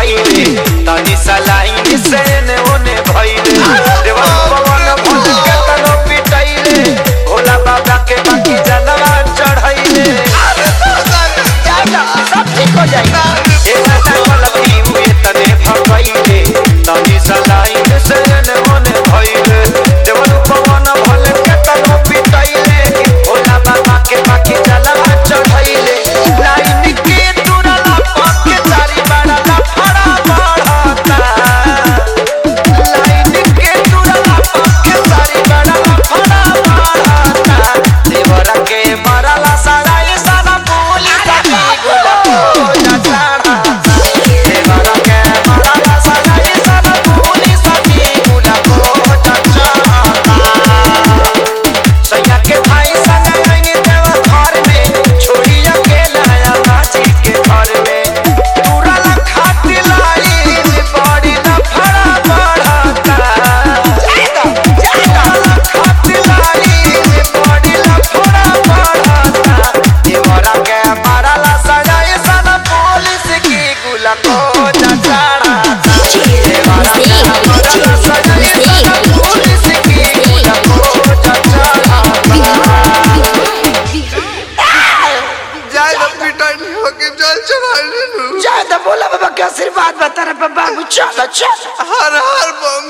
भइले तनी सलाइन से ने ओने भइले देवा पवन भूल के तनो पिटैले भोला बाबा के बाकी जनवा चढ़ैले सब ठीक हो जाएगा ए माता कलकी हुए तने भगैले तनी सलाइन से ने ओने भइले देवा पवन भूल के तनो पिटैले भोला बाबा के बाकी जनवा चढ़ैले लाइन के तुरला पके तारी बड़ा लफड़ा बढ़ता लाइन के तुरला पके तारी बड़ा लफड़ा बढ़ता देवरा के मरला सराय सारा पुलिस की गुला हो चढ़ा देवरा के मरला सराय सारा पुलिस की गुला हो चढ़ा सैया के भाई संग आएंगे देवा घर में छोड़ी अकेला आया माची के घर में पूरा खाती लाइन बड़ी लफड़ा बढ़ता खाती लाइन बड़ी लफड़ा बढ़ता देवरा के मारला सजाए सन पुलिस की गुला को चढ़ा देवरा के मारला सजाए सन पुलिस की गुला को चढ़ा जाए ना पिटाई होके जल चढ़ाई ज्यादा बोला बाबा के आशीर्वाद बता रहे बाबू चलो चलो हर हर बम